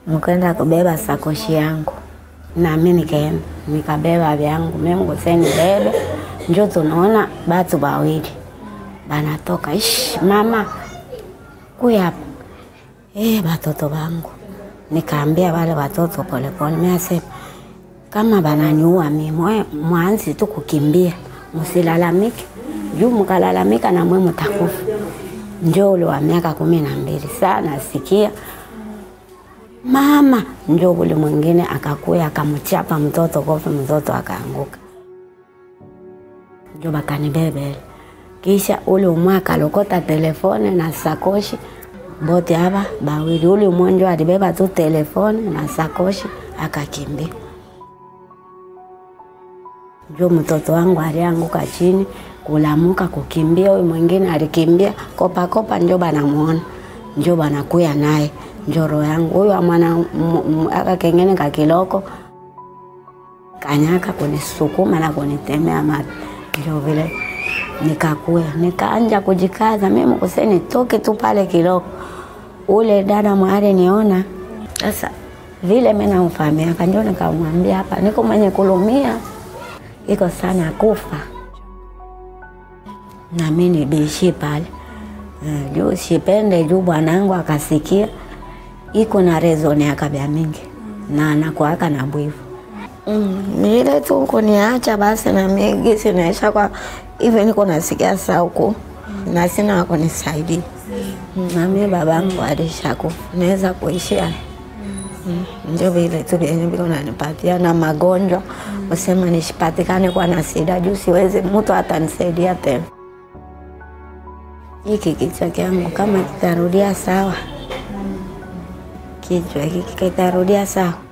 mkwenda kubeba sakoshi yangu nami nikaenda nikabeba vyangu Mungu seni bebe njo tunaona batu bawili banatoka ish mama kuya hapa eh batoto bangu nikaambia wale watoto polepole miasema kama bananiua mimi mwanzi tu kukimbia msilalamike juu mkalalamika na mwe mtakufa njo ule wa miaka kumi na mbili sana sikia mama njo ule mwingine akakuya akamchapa mtoto kofi mtoto akaanguka njo bakanibebele kisha ule umwe akalokota telefone na sakoshi bote hapa bawili ule mwenjo alibeba tu telefone na sakoshi akakimbia njo mtoto wangu alianguka chini kulamuka kukimbia, huyu mwingine alikimbia kopa kopa, njo banamuona njo banakuya naye njo roho yangu huyu amwana aka kengene kakiloko kanyaka kunisukuma na kunitemea mate, njo vile nikakuya nikaanja kujikaza mimi kuseni toke tu pale kiloko. Ule dada mwari niona sasa vile mimi namfahamia, kanjo nikamwambia hapa niko mwenye kulumia iko sana kufa nami nibishi pale uh, juu sipende juu bwanangu akasikia iko na rezoni akabya mingi na anakuaka na bwivu mm, nile tu kuniacha basi nami gisi naisha kwa hivyo niko nasikia sauku na sina wakunisaidia nami babangu alishakufa naweza kuishia Mm, ndio vile tu vyenye viko nanipatia na magonjwa usema nishipatikane kwa na sida juu siwezi mtu atanisaidia tena. Hiki kichwa kyangu kama kitarudia sawa, kichwa hiki kitarudia sawa